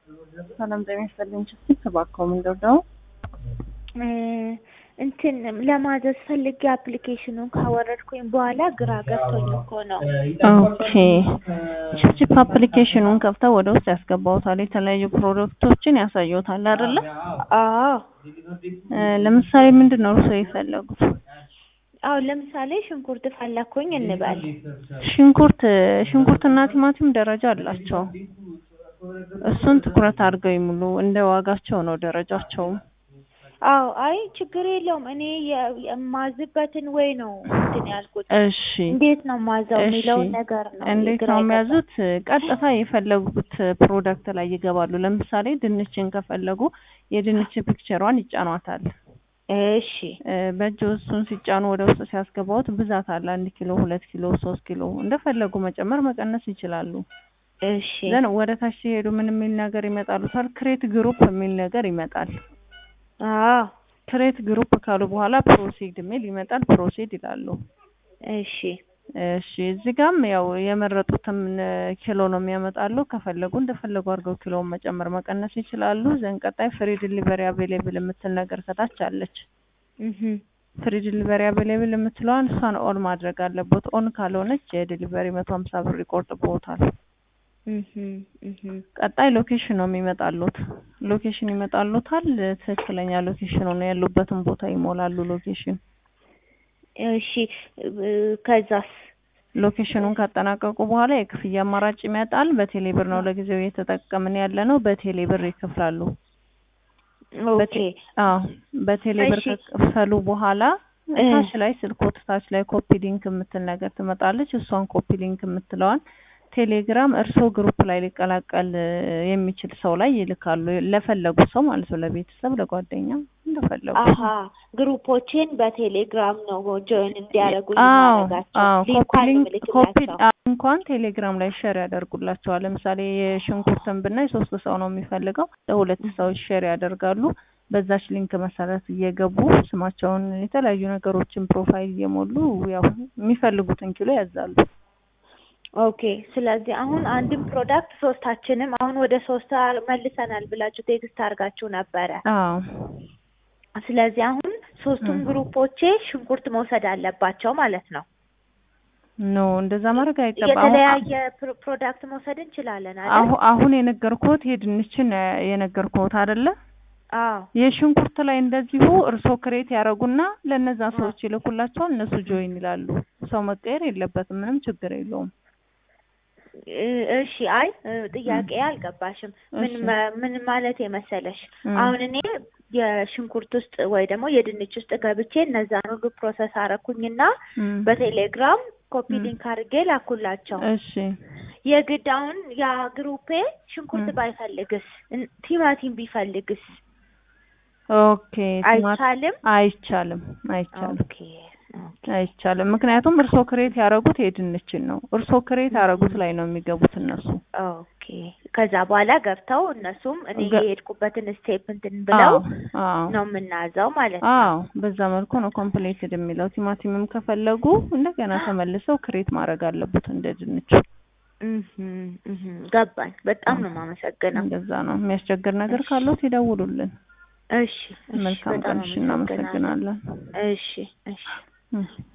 ሰላም ጤና ይስጥልኝ። ችግር ተባከው ምንድን ነው እንትን ለማዘዝ ፈልጌ አፕሊኬሽኑን ካወረድኩኝ በኋላ ግራ ገብቶኝ እኮ ነው። ኦኬ ቺፕቺፕ አፕሊኬሽኑን ከፍተው ወደ ውስጥ ያስገባውታል። የተለያዩ ፕሮዳክቶችን ያሳየውታል አይደለ? አዎ ለምሳሌ ምንድን ነው እርስዎ የፈለጉት? አዎ ለምሳሌ ሽንኩርት ፈለኩኝ እንበል። ሽንኩርት ሽንኩርትና ቲማቲም ደረጃ አላቸው። እሱን ትኩረት አድርገው ይሙሉ። እንደ ዋጋቸው ነው ደረጃቸውም። አዎ አይ ችግር የለውም። እኔ የ- የማዝበትን ወይ ነው እንትን ያልኩት። እሺ እንዴት ነው ማዘው እሺ። የሚለውን ነገር ነው እንዴት ግራ ነው የገባኝ። የሚያዙት? ቀጥታ የፈለጉት ፕሮዳክት ላይ ይገባሉ። ለምሳሌ ድንችን ከፈለጉ የድንች ፒክቸሯን ይጫኗታል። እሺ እ፣ በእጅ እሱን ሲጫኑ ወደ ውስጥ ሲያስገባውት ብዛት አለ። አንድ ኪሎ፣ ሁለት ኪሎ፣ ሶስት ኪሎ እንደፈለጉ መጨመር መቀነስ ይችላሉ። እሺ ዘን ወደ ታች ሲሄዱ ምን የሚል ነገር ይመጣሉታል? ክሬት ግሩፕ የሚል ነገር ይመጣል። አዎ ክሬት ግሩፕ ካሉ በኋላ ፕሮሲድ የሚል ይመጣል። ፕሮሲድ ይላሉ። እሺ እሺ እዚህ ጋም ያው የመረጡትም እ፣ ኪሎ ነው የሚያመጣሉ። ከፈለጉ እንደፈለጉ አድርገው ኪሎውን መጨመር መቀነስ ይችላሉ። ዘን ቀጣይ ፍሪ ዲሊቨሪ አቬሌብል የምትል ነገር ከታች አለች። እህ ፍሪ ዲሊቨሪ አቬሌብል የምትለዋን እሷን ኦን ማድረግ አለበት። ኦን ካልሆነች የዲሊቨሪ መቶ ሀምሳ ብር ይቆርጥብዎታል። እህ እህ ቀጣይ ሎኬሽን ነው የሚመጣሉት። ሎኬሽን ይመጣሉታል። ትክክለኛ ሎኬሽኑ ነው ያሉበትን ቦታ ይሞላሉ። ሎኬሽን እሺ እ፣ ከዛስ ሎኬሽኑን ካጠናቀቁ በኋላ የክፍያ አማራጭ ይመጣል። በቴሌ ብር ነው ለጊዜው እየተጠቀምን ያለ ነው። በቴሌ ብር ይከፍላሉ። ኦኬ አዎ በቴሌ ብር እሺ። ከከፈሉ በኋላ እ። ታች ላይ ስልኮት ታች ላይ ኮፒ ሊንክ የምትል ነገር ትመጣለች። እሷን ኮፒ ሊንክ የምትለዋን ቴሌግራም እርስዎ ግሩፕ ላይ ሊቀላቀል እ፣ የሚችል ሰው ላይ ይልካሉ። ለፈለጉት ሰው ማለት ነው። ለቤተሰብ፣ ለጓደኛ እንደፈለጉ አሀ ግሩፖችን በቴሌግራም ነው ጆይን እንዲያደርጉ አዎ ማድረጋቸው አዎ ኮፒ ሊንኳን ሊንክ ኮፒ ምልክላቸው አዎ፣ እንኳን ቴሌግራም ላይ ሼር ያደርጉላቸዋል። ለምሳሌ የሽንኩርትን ብናይ ሶስት ሰው ነው የሚፈልገው፣ ለሁለት ሰዎች ሼር ያደርጋሉ። በዛች ሊንክ መሰረት እየገቡ ስማቸውን፣ የተለያዩ ነገሮችን ፕሮፋይል እየሞሉ ያው የሚፈልጉትን ኪሎ ያዛሉ። ኦኬ ስለዚህ አሁን አንድም ፕሮዳክት ሶስታችንም አሁን ወደ ሶስት አር- መልሰናል ብላችሁ ቴክስት አድርጋችሁ ነበረ። አዎ ስለዚህ አሁን ሶስቱም ም። ግሩፖቼ ሽንኩርት መውሰድ አለባቸው ማለት ነው። ኖ እንደዛ ማድረግ አይገባም። አሁን የተለያየ ፕሮ- ፕሮዳክት መውሰድ እንችላለን አይደል? አሁ- አሁን የነገርኩት የድንችን እ፣ የነገርኩት አይደለ? አዎ የሽንኩርት ላይ እንደዚሁ እርስዎ ክሬት ያደረጉና ለእነዛ አዎ። ሰዎች ይልኩላቸዋል። እነሱ ጆይን ይላሉ። ሰው መቀየር የለበትም። ምንም ችግር የለውም። እ- እሺ አይ እ፣ ጥያቄ አልገባሽም። ምን እሺ። መ- ምን ማለት የመሰለሽ እ። አሁን እኔ የሽንኩርት ውስጥ ወይ ደግሞ የድንች ውስጥ ገብቼ እነዛን ሁሉ ፕሮሰስ አረኩኝና እም። በቴሌግራም ኮፒ ም። ሊንክ አድርጌ ላኩላቸው። እሺ የግድ አሁን ያ ግሩፔ ሽንኩርት ም። ባይፈልግስ እን- ቲማቲም ቢፈልግስ ኦኬ ቲማቲ አይቻልም? አይቻልም አይቻልም ኦኬ ኦኬ አይቻልም። ምክንያቱም እርስዎ ክሬት ያደረጉት የድንችን ነው። እርስዎ ክሬት ያደረጉት ላይ ነው የሚገቡት እነሱ። ኦኬ ከዛ በኋላ ገብተው እነሱም እኔ ገ- የሄድኩበትን ስቴፕ እንትን ብለው አዎ አዎ ነው የምናዘው ማለት ነው። አዎ በዛ መልኩ ነው ኮምፕሌትድ የሚለው። ቲማቲምም ከፈለጉ እንደገና ተመልሰው ክሬት ማድረግ አለበት እንደ ድንቹ። እህም እህም ገባኝ። በጣም ነው የማመሰግነው። እንደዛ ነው። የሚያስቸግር ነገር ካለዎት ይደውሉልን። እሺ እሺ መልካም በጣም ቀን። እሺ፣ አመሰግናለሁ። እናመሰግናለን። እሺ እሺ እሺ